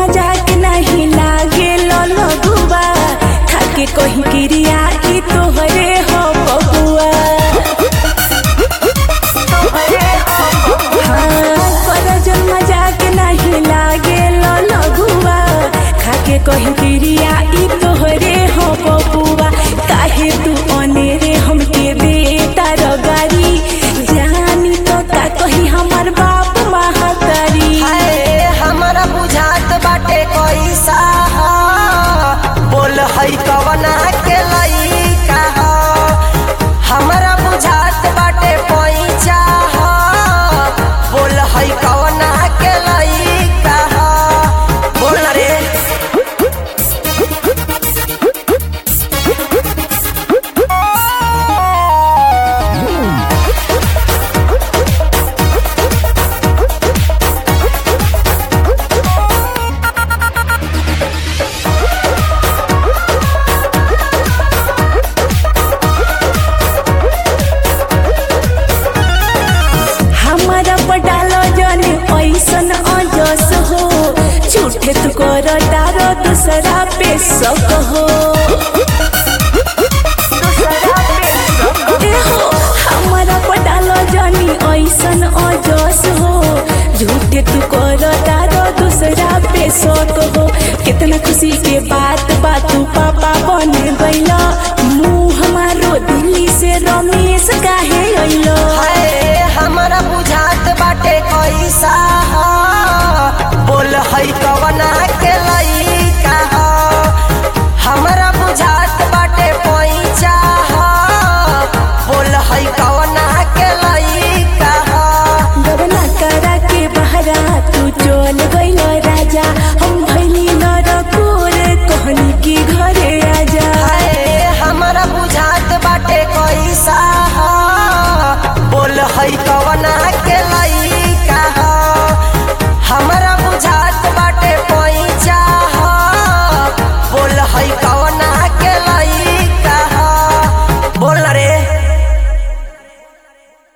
मजाक नहीं लागे लगुआ खाके कहीं क्रिया ई तोहरे हो बबुआ हाँ, करजन मजाक नहीं लागे लगुआ खाके कहीं क्रिया ई तोहरे हो बबुआ काहे तू अनेरे हमके बेटा रगारी जानी तो का कही हमर बाप महातारी हाय हमरा बुझात बाटे कैसा ह बोल है कवना के लइका ह हमरा बुझात बाटे पैसा ह बोल है कवना के लइका ह बोल ना रे हमारा पटालो जने ऐसन अजस हो झूठे तू कर तारो दूसरा पे शक हो ए हो, हमारा पटालो जनी ऐसन अजस हो झूठे तू कर तारो दूसरा पे शक हो कितना खुशी के बात